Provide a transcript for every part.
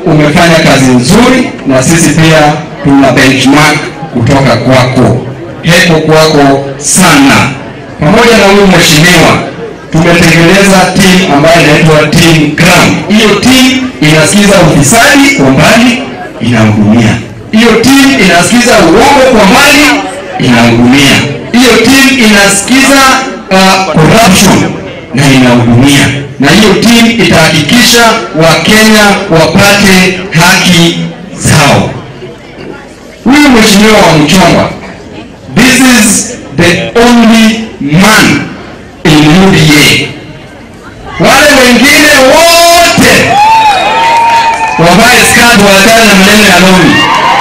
umefanya kazi nzuri, na sisi pia tuna benchmark kutoka kwako. Heko kwako sana. Pamoja na huyu mheshimiwa, tumetengeneza team ambayo inaitwa team Crown. Hiyo team inasikiza ufisadi kwa mbali, inahudumia. Hiyo team inasikiza uongo kwa mbali, inahudumia. Hiyo team inasikiza uh, corruption na inahudumia, na hiyo team itahakikisha Wakenya wapate haki zao. Huyu mheshimiwa wa Mchongwa, this is the only man in UDA. Wale wengine wote wavae skati, waachane na maneno ya lori.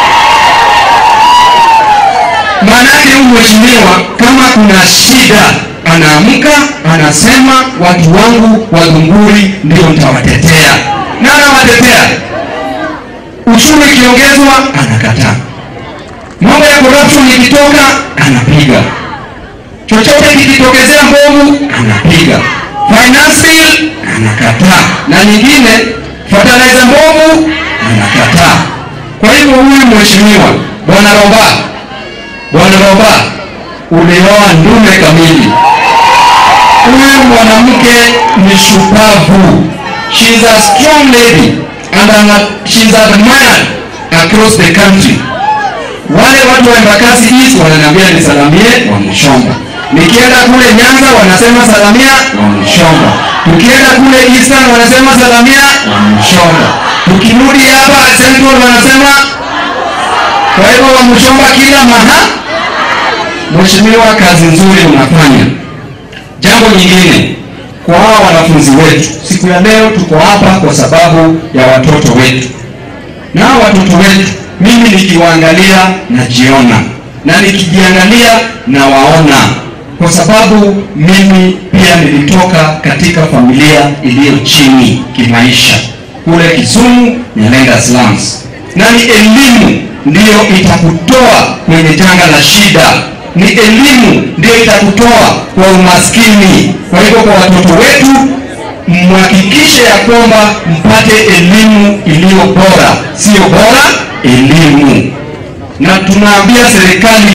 Maanake huyu mheshimiwa kama kuna shida anaamka anasema, watu wangu wa Gunguri ndio nitawatetea, na anawatetea. Ushuru ikiongezwa anakataa, mambo ya corruption ikitoka anapiga, chochote kikitokezea mbovu anapiga, finance bill anakataa, na nyingine fertilizer mbovu anakataa. Kwa hivyo huyu mheshimiwa bwana Roba, bwana Roba, ulioa ndume kamili. Huyu mwanamke ni shupavu, she is a strong lady and ana- she is admired across the country. Wale watu wa Embakasi East wananiambia nisalamie Wamshomba, nikienda kule Nyanza wanasema salamia Wamshomba, tukienda kule Eastern wanasema salamia Wamshomba, tukirudi hapa Central wanasema. Kwa hivyo Wamshomba kila maha. Mheshimiwa, kazi nzuri unafanya. Jambo nyingine kwa hawa wanafunzi wetu, siku ya leo tuko hapa kwa sababu ya watoto wetu, na hawa watoto wetu, mimi nikiwaangalia najiona, na nikijiangalia nawaona, kwa sababu mimi pia nilitoka katika familia iliyo chini kimaisha kule Kisumu, Nyalenga slums, na ni elimu ndiyo itakutoa kwenye janga la shida ni elimu ndio itakutoa kwa umaskini. Kwa hivyo kwa watoto wetu, mhakikishe ya kwamba mpate elimu iliyo bora, sio bora elimu, na tunaambia serikali